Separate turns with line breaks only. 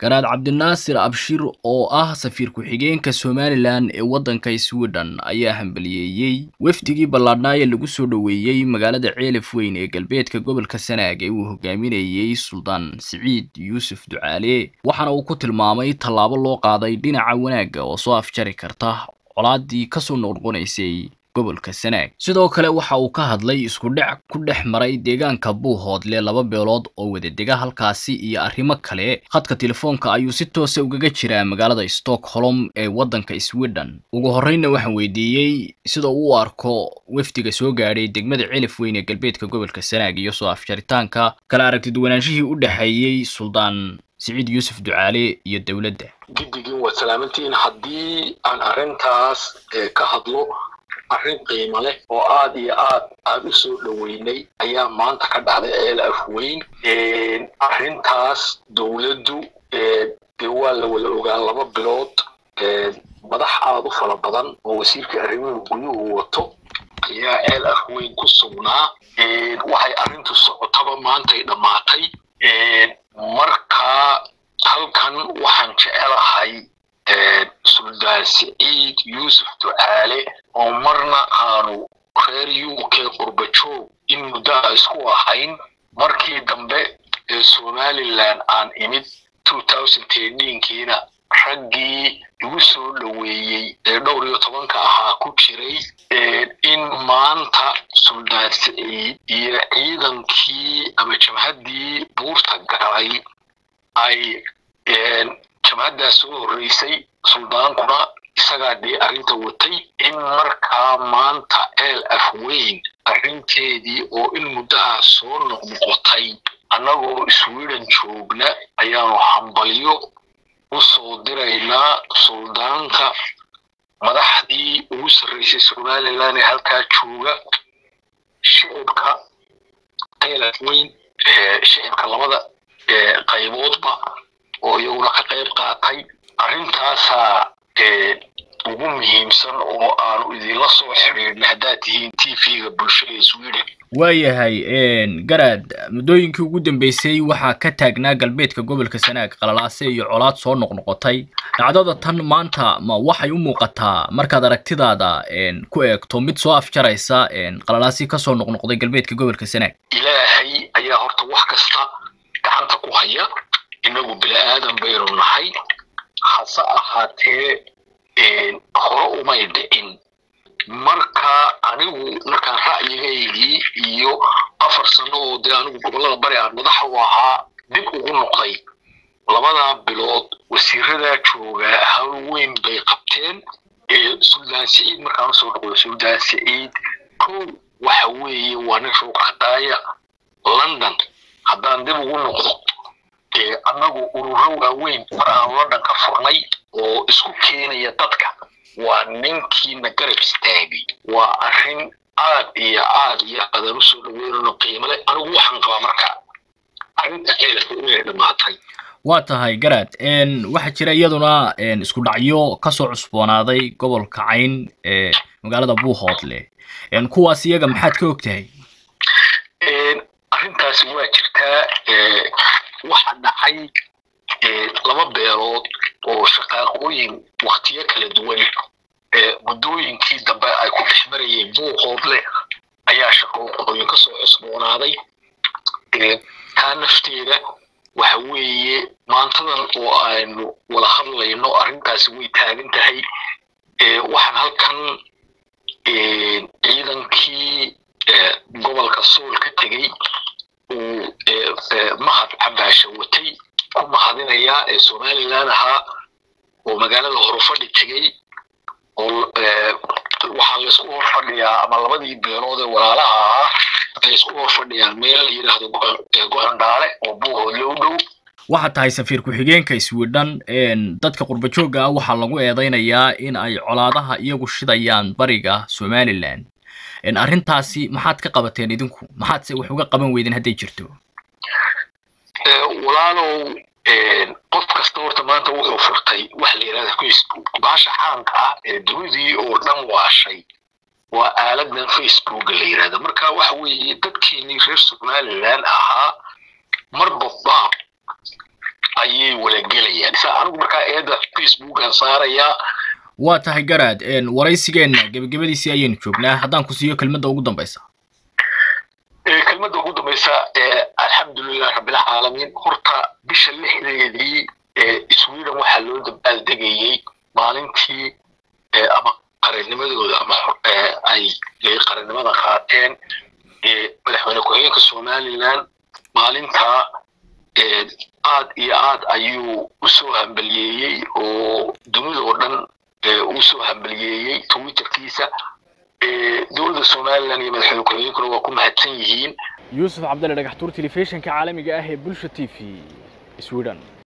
garaad cabdinaasir abshir oo ah safiir ku-xigeenka somalilan ee waddanka sweden ayaa hambaliyeeyey wafdigii ballaadhnaa ee lagu soo dhoweeyey magaalada ceelaf weyn ee galbeedka gobolka sanaag ee uu hogaaminayey suldaan siciid yuusuf ducaale waxaana uu ku tilmaamay tallaabo loo qaaday dhinaca wanaagga oo soo afjari karta colaadii kasoo noqnoqonaysay gobolka sanaag sidoo kale waxa uu ka hadlay isku dhec ku dhex maray deegaanka buuhoodle laba beelood oo wadadega halkaasi iyo arrimo kale khadka telefoonka ayuu si toosa ugaga jiraa magaalada stockholm ee waddanka sweden ugu horreynna waxaan weydiiyey sida uu u arko wafdiga soo gaadhay degmada celif weyn ee galbeedka gobolka sanaag iyo soo afjaritaanka kala aragtiduwanaanshihii u dhexeeyey suldaan siciid yuusuf ducaale iyo dowladda
giddigin waad salaamantihiin haddii aan arrintaas ka hadlo arrin qiimo leh oo aad iyo aad aan u soo dhoweynay ayaa maanta ka dhacday ceel afweyn arrintaas dowladdu dee waa la wada ogaa laba bilood madax aad u fara badan oo wasiirka arrimuhu guduhu wato ayaa ceel afweyn ku sugnaa waxay arrintu socotaba maantay dhammaatay markaa halkan waxaan jecelahay suldaan siciid yuusuf ducaale oo marna aanu reer u k qurbajoog in muddo a isku ahayn markii dambe ee somalilan aan imid kiina raggii igu soo dhoweeyey ee dhowr iyo tobanka ahaa ku jiray in maanta suldaan siciid iyo ciidankii ama jabhaddii buurta galay ay jabhaddaas soo horreysay suldaankuna isagaa dee arrinta watay in markaa maanta ceel afweyn arrinteedii oo in muddo ah soo noqnoqotay annagoo sweden joogna ayaanu hambalyo u soo diraynaa suldaanka madaxdii ugu sarreysay somalilan ee halkaa jooga shicibka ceel afweyn shicibka labada qayboodba oo iyaguna ka qayb qaatay arrintaasaa ugu muhiimsan oo aanu idinla soo xidhiidhnay haddaad tihiin t v-ga bulshada ee sweden
waayahay garaad muddooyinkii ugu dambeysay waxaa ka taagnaa galbeedka gobolka sanaag qalalaase iyo colaad soo noqnoqotay dhacdada tan maanta ma waxay u muuqataa markaad aragtidaada ku eegto mid soo afjaraysa qalalaasi kasoo noqnoqday galbeedka gobolka sanaag
ilaahay ayaa horta wax kasta gacanta ku haya inagu bini aadan baynu nahay hase ahaatee hore umay dhicin marka anigu markaan ra'yigaygii iyo afar sano oo dee anigu gobollada bari aan madaxa u ahaa dib ugu noqday labadaa bilood wasiiradaa joogaa hawl weyn bay qabteen suldaan siciid markaan usoo noqdo suldaan siciid kow waxa weeye waa nin showkadaaya london haddaan dib ugu noqdo annagu ururo waaweyn mar aan london ka furnay oo isku keenaya dadka waa ninkiina garab istaagay waa arrin aad iyo aad iyo aadaan usoo dhaweynano qiimo leh anigu waxaan qabaa marka arrinta ceelka inay dhammaatay
waa tahay garaad waxaa jira iyaduna isku dhacyo kasoo cusboonaaday gobolka cayn ee magaalada buuhoodle kuwaas iyaga maxaad ka og tahay
arrintaasi waa jirtaa waxa dhacay laba beelood oo shaqaaqooyin waktiyo kala duwan muddooyinkii dambe ay ku dhex marayeen buuqoodle ayaa shaqooyin ka soo cusboonaaday taa nafteeda waxa weeye maantadan oo aynu wada hadlayno arrintaasi way taagan tahay waxaan halkan ciidankii gobolka sool ka tegey uu mahad cabaasha watay ku mahadinayaa ee somalilan ahaa oo magaalada horufadhi tegey oo waxaa laysku hor fadhiyaa ama labadii beelood ee walaalaha ahaa ay isku hor fadhiyaan meel la yidhaahdo go-andhaale oo buuhoodle u dhow
waxaa tahay safiir ku-xigeenka sweden dadka qurbajoogga ah waxaa lagu eedeynayaa in ay colaadaha iyagu shidayaan bariga somalilan arrintaasi maxaad ka qabateen idinku maxaadse wax uga qaban weydeen hadday jirto
walaalow qof kasta horta maanta wuxuu furtay waxa la yidhahda facebook baasha caanka ah ee dunidii oo dhan waashay waa aaladan facebooka la yidhahda marka waxa weeye dadkeenii reer somalilan ahaa marba baab ayay walagelayaan sa anigu markaa eedda facebookan saarayaa
waa tahay garaad waraysigeenna gebagabadiisii ayaynu joognaa haddaan ku siiyo kelmadda ugu dambaysa
kelmadda ugu dambaysa alxamdulilah rabbilcaalamiin horta bisha lixdeedii sweden waxaa loo dabaaldegayey maalintii ama qarannimadooda ama ay qarannimada qaateen madaxweyne ku-xigeenka somaliland maalintaa aad iyo aad ayuu usoo hambaliyeeyey oo dunida oo dhan usoo hambaliyeeyey twitterkiisa dowladda somaliland iyo madaxweyne ku-xigeenkuna waa ku mahadsan yihiin
yuusuf cabdalle dhagaxtuur telefishinka caalamiga ah ee bulsha t v sweden